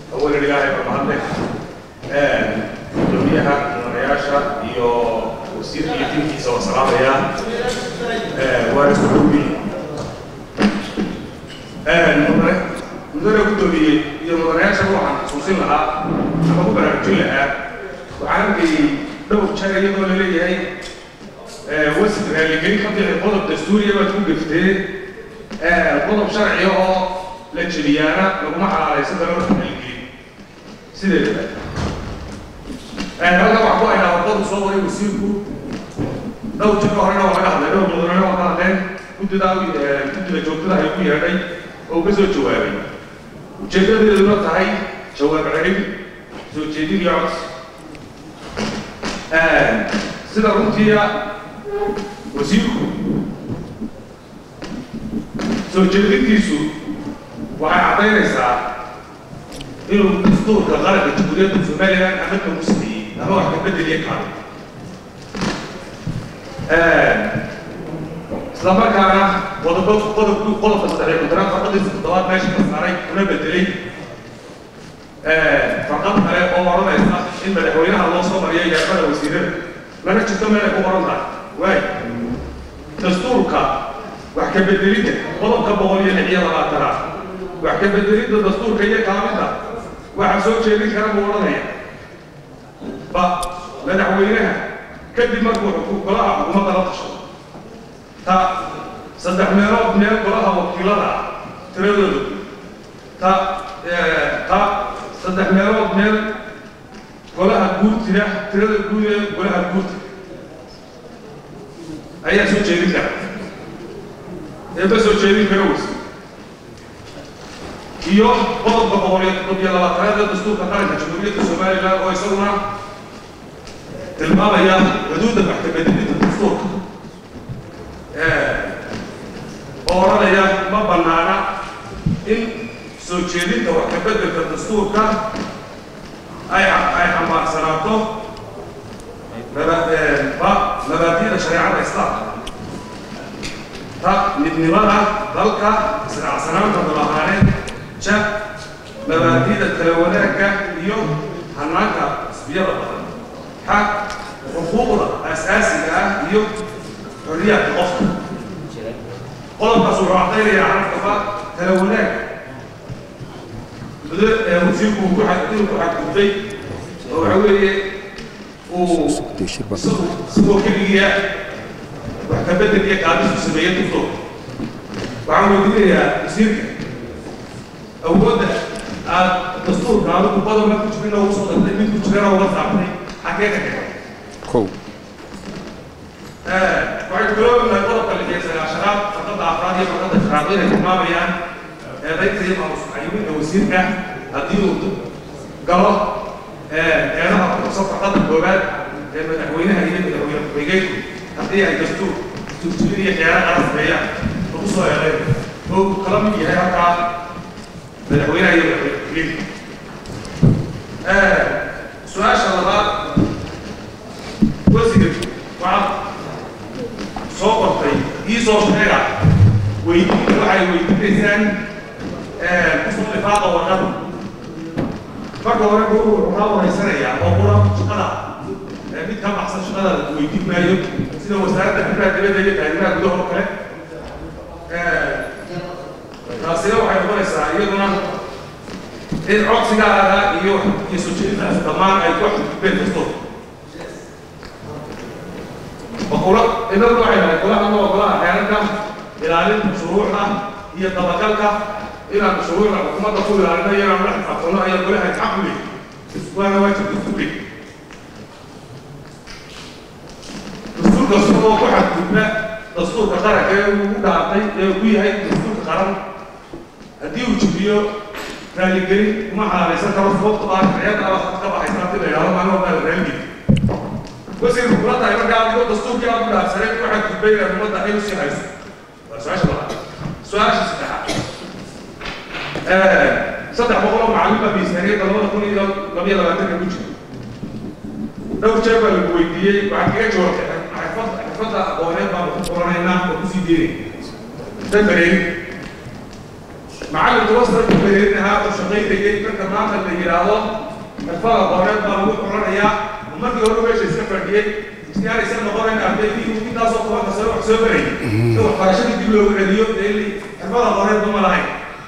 awalan ilaahay baa mahadle gudoomiyaha mudanayaasha iyo wasiirka iyo tinkiisa oo salaamaya waana isku dhowbi mudane mudane gudoomiye iyo mudanayaashaba waxaan xusuusin lahaa ama ku baraarujin lahaa waxaan arkayay dhowr jeer iyadoo laleeyahay wasif raaligelin ka bixi qodob dastuuriya baad ku geftee qodob sharciya oo la jebiyaana laguma xalaalaysan karo raaligelin sideedaba halkan wax ku haynaa wadadu soo waray wasiirku dhowr jir ka horena waa laga hadlay dhowr mudanena waa ka hadleen guddida guddida joogtada ay ku yeedhay oo ka soo jawaabay ujeedadeeduna tahay jawaab celin soo jeedin iyo codsi sida runtiia wasiirku soo jeedintiisu waxay caddaynaysaa inuu dastuurka qaranka jamhuuriyadda somalilan amadka musliyi ama wax ka bedeliya kaado isla markaana qodobo qodobku qodobka saddex kontonaad farqadiisa toddobaad meesha ka saaray kuna bedelay farqad kale oo odhanaysa in madaxweynaha loo soo mariyo yaafada wasiirada lana jirto meel ay ku qoran tahay waay dastuurka wax ka bedelidda qodobka boqol iyo lix iyo labaatanaad wax ka bedelidda dastuurka iyo kaamidda waxaa soo jeedin kara buu odhanaya ba madaxweynaha kadib markuu golaha xukuumadda la tasho ta saddex meelood meel golaha wakiilada ah tiradoodu ta ta saddex meelood meel golaha guurtida tirada guud ee golaha guurta ayaa soo jeedin kara eeba soo jeedin kara weyse iyo qodobka boqol iyo toddob iyo labaatanaad ee dastuurka qaranka jamhuuriyadda somalilan oo isaguna tilmaamaya xuduudda wax ka bedelidda dastuurka oo odhanaya ma bannaana in soo jeedinta wax ka bedelka dastuurka ay ay xambaarsanaato mabaadi'da shareecada islaamka ta midnimada dalka israacsanaanta dalahaaneed ja mabaadi'da kala wanaagga iyo hanaanka xisbiyada badan xa xuquuqda asaasiga ah iyo xorriyaadka qofka qodobkaas wuxuu caddaynaya carabkaba kala wanaag wasiirku uu ku inuu ku xadgudbay oo waxa weeye uu isagoo keligiya wax ka bedel iyo kaadisu sameeya dugto waxaan weydiinayaa wasiirka awoodda aad dastuurka adigu badanna ku jirin ugu soo dartay mid ku jirana uga saabtay xagee ka keenay kow waxay kuloobahay qodobka lix iyo sagaashanaad farqadda afraad iyo farqadda shanaad inay tilmaamayaan eedaynta iyo maamusxayuminka wasiirka haddii uu galo eedaha kuxusan farqadda koowaad ee madaxweynaha iyo madaxweyne ku-xigeenku haddii ay dastuur dastuurjibin iyo khiyaano qaran sameeyaan lagu soo eedayn oo uu kala mid yahay halkaa madaxweynaha iyo madaxweyne ku-xigeenka su-aasha labaad wasiir waxaad soo qortay ii soo sheega weydiin waxay weydiinaysaan kusoo dhifaaqa warqada marka hore guru wuxuu kaa wareysanayaa oo qura shaqada mid ka baxsan shaqada weydiin maayo sida wasaaradda arrimaha dibadda iyo taarimaha gudaha oo kale taasina waxay noqonaysaa iyaduna in codsigaaga iyo iyo soo jeedintaas dhammaan ay ku xadgudbeen kasto وقولا إذا الوحي قولا أنا وقولا أحيانا إلى مشروعنا هي طبقالك إلى مشروعنا حكومة تقول إلى أن يرى ملحق أقولنا هي قولها يتحقلي وأنا واجب دستوري دستور دستور واحد كنا دستور كقرة كي ودعطي كي هاي دستور كقرن هدي وجبيه رالي كريم وما حالي سكر فوق طبعا حياة على خط كبا حيثاتي ليرى ما نوع رالي wasiirku kula tahay markaa adigoo dastuurkii aad ku dhaafsanay waxaad gudbayna ummadda ay usii hayso waa su-aasha labaad su-aasha saddexaad saddex boqol oo macallin baa miisaaniyadda labada kun iyo labiyo labaatanka ku jira dhowr jeer baa lagu weydiiyey waxaad kaga jawaabtay xirfad xirfadda aqooneed baan ku qoranaynaa oo kusii deynay dabareyn macallinka wasarku beerinahaa oo shaqaynayay marka maanta la yidhaahdo xirfada qoreed baa lagu xulanayaa markii hore meesha iska fadhiyey istiyaaraysan noqonayn ardaydii intaasoo tobanka sano wax soo barayay in waxbarashadii dib loogu celiyo dee xirfada qoreedba ma lahayn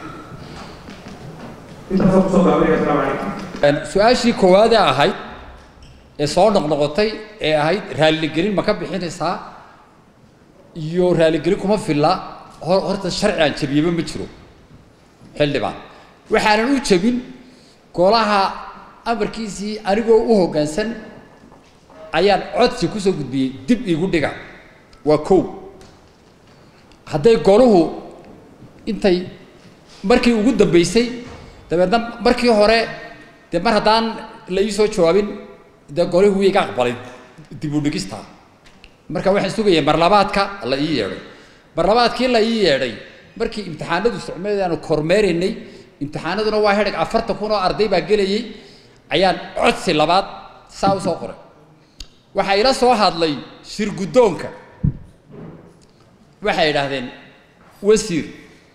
intaasoo kusoo gaabanaya asalaamu calaykum su-aashii koowaadee ahayd ee soo noqnoqotay ee ahayd raaligelin ma ka bixinaysaa iyo raaligelin kuma filla hor- horta sharci aan jabiyeba ma jiro xildhibaan waxaanan u jabin golaha amarkiisii anigoo u hoggaansan ayaan codsi kusoo gudbiyey dib iigu dhiga waa kow hadday goluhu intay markii ugu dambaysay dabeedna markii hore dee mar haddaan la ii soo jawaabin dee golihii wuu iga aqbalay dib u dhigista marka waxaan sugayay marlabaadka la ii yeedhay marlabaadkii la ii yeedhay markii imtixaanadu socmeed aanu kormeeraynay imtixaanaduna waa hedhig afartan kun oo arday baa gelayay ayaan codsi labaad saa usoo qoray waxaa ila soo hadlay shir guddoonka waxay idhaahdeen wasiir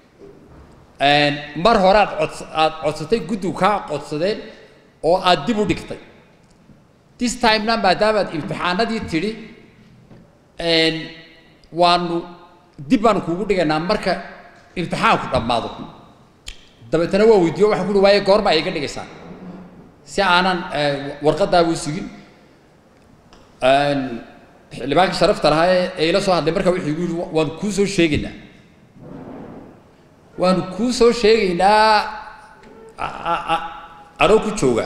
mar hore aad cods aad codsatay guddigu kaa codsadeen oo aad dib u dhigtay this timena maadaamaad imtixaanadii tidhi waanu dib baanu kuugu dhigaynaa marka imtixaanku dhammaado dabeetana waa weydiiyo waxaan kuhi waaye goorma ay iga dhigaysaa si aanan warqadaabuu sugin xildhibaankii sharafta lahaa ee ee ila soo hadlay marka wuxuu igu yidhi waanu kuu soo sheegaynaa waanu kuu soo sheegaynaa a- a- a- anoo ku jooga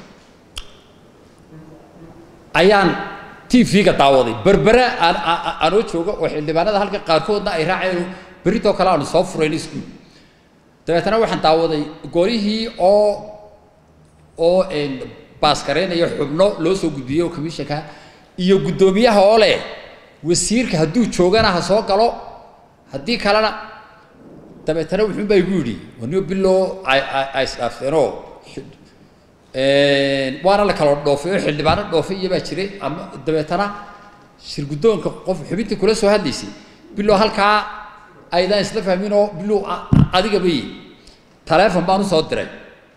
ayaan t v-ga daawaday berbere aan a- a- anoo jooga oo xildhibaanada halka qaarkoodna ay raaceen berritoo kale aanu soo furayn iskuul dabeetana waxaan daawaday golihii oo oo baaskareynaya xubno loo soo gudbiyey oo commissionka iyo guddoomiyaha oo leh wasiirka hadduu joogana ha soo galo haddii kalena dabeetana wuxuun baa igu yidhi waniyo biloo ay ay ay isdhaafteenoo waana la kala dhoofay oo xildhibaano dhoofay iyo baa jiray ama dabeetana shir guddoonka qof xubintii kula soo hadlaysay biloo halkaa aydaan isla fahmin oo biloo adiga bay taleefon baan usoo diray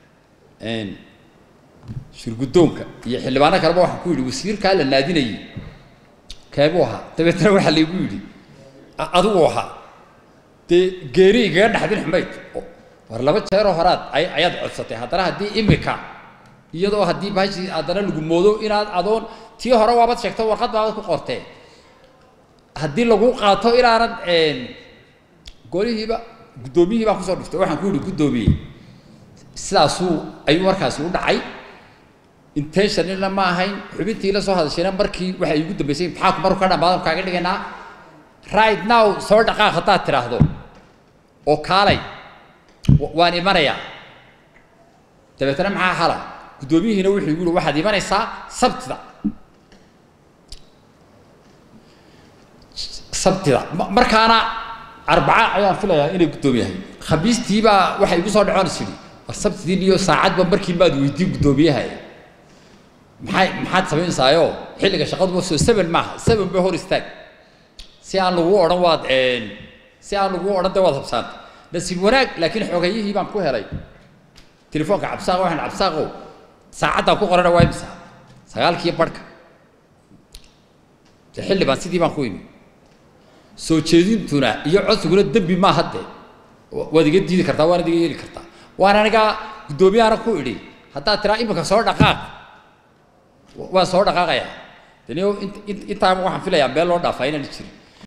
shir guddoonka iyo xildhibaano kaleba waxaan ku yidhi wasiirkaa la naadinayay keebuu ahaa dabeetana waxaa laygu yidhi "A- adigu ahaa dee geeri igaga dhaxdin xumayd oo war laba jeeroo horaad ay ayaad codsatay haddana haddii imika iyadoo haddii bahashii haddana lagu moodo inaad adoon tii hore waabad sheegto warqad baabad ku qortee haddii lagu qaato inaanad golihiiba guddoomiyihii baan kusoo dhiftay waxaan ku yidhi guddoomiye sidaasuu ayuu markaasi u dhacay intentionina ma ahayn xubintii la soo hadashayna markii waxa igu dambeysay imtixaanku markuu ka dhammaado kaaga dhigaynaa right now soo dhaqaaq haddaad tidhaahdo oo kaalay wa- waan imanayaa dabeetana maxaa xala guddoomiyihiina wuxuu igu yihi waxaad imanaysaa sabtida sabtida Ma- markaana arbaca ayaan filayaa inay guddoomiyahay khamiistiibaa waxay igu soo dhacoon is yidhi war sabtidii iyo saacadba markii maad weydiin guddoomiyaha maxay maxaad samaynaysaayoo xilliga shaqaduba soo seven maaha seven bay hor istaag si aan lagu odhan waad si aan lagu odhan de waad habsaanta nasiib wanaag laakiin xoogayihii baan ku helay telefoonka cabsaaq waxaan cabsaaqow saacaddaan ku qorana waa imisa sagaalkiiyo barhka de xilli baan sidii baan ku imi soo jeedintuna iyo codsiguna dembi maaha dee wa- waad iga diidi kartaa waana iga yeeli kartaa waan aniga guddoomiyahana ku idhi haddaad tiraa imika soo dhaqaaq wa- waan soo dhaqaaqayaa daniyo int- int- intaaba waxaan filayaa meel loo dhaafaa inaan jirin